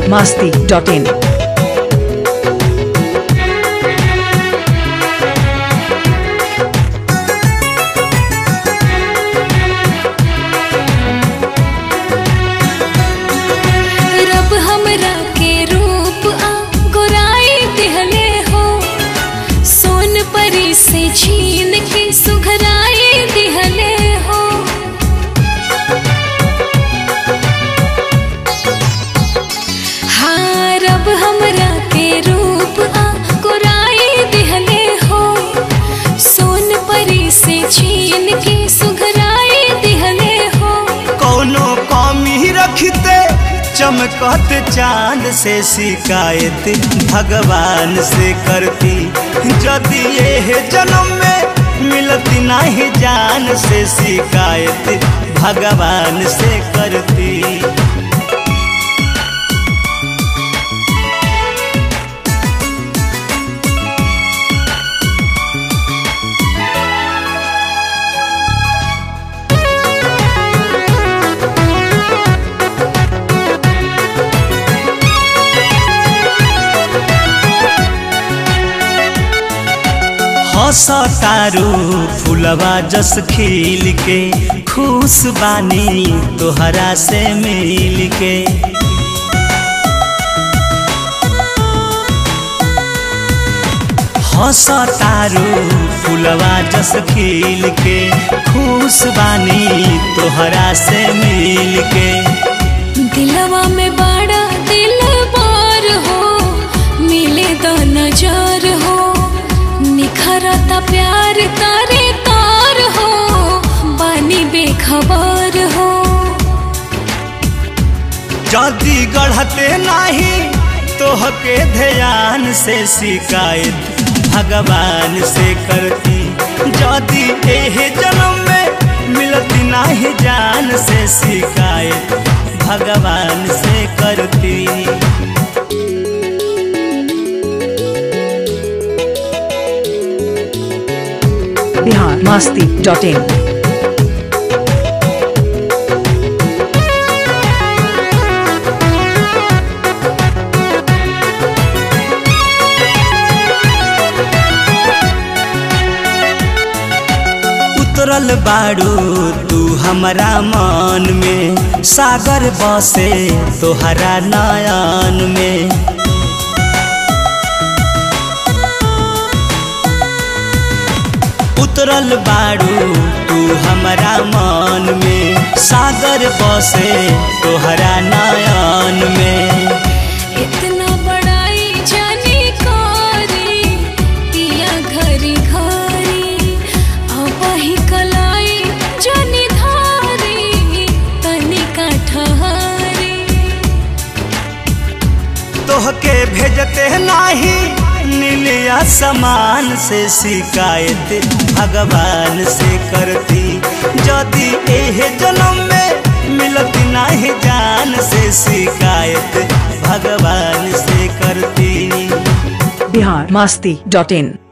masti dot in. रब हमरा के रूप आ गोराई दिहले हो सोन परी से छीन के सुघराई दिहले हो हाँ रब हमरा के रूप आ गोराई दिहले हो सोन परी से छीन के सुघराई दिहले हो कौनो कमी रखते चमकत चांद से शिकायत भगवान से करती यदि ये जन्म में मिलती नहीं जान से शिकायत भगवान से करती हसतारू फुलवा जस खिल के खुश बानी तोहरा से मिल के हसतारू फुलवा जस खिल के खुश बानी तोहरा से मिल के दिलवा में बड़ा दिल बार हो मिले द नजर हो निखरता प्यार तारे तार हो बानी बेखबर हो जदी गढ़ते नहीं तोहके ध्यान से शिकायत भगवान से करती जदी एह जन्म में मिलती नहीं जान से शिकायत भगवान से करती Bihar masti dot in. उतरल बाड़ू तू हमरा मन में सागर बसे तोहरा नयन में उतरल बाड़ू तू हमरा मन में सागर बसे तोहरा नयन में इतना बड़ाई जानी कारी पिया घरी घरी अब ही कलाई जानी धारी तनिका ठहरी तोहके भेजते नाही नीलिया समान से शिकायत भगवान से करती यदि एह जन्म में मिलती नहीं जान से शिकायत भगवान से करती Bihar masti dot in.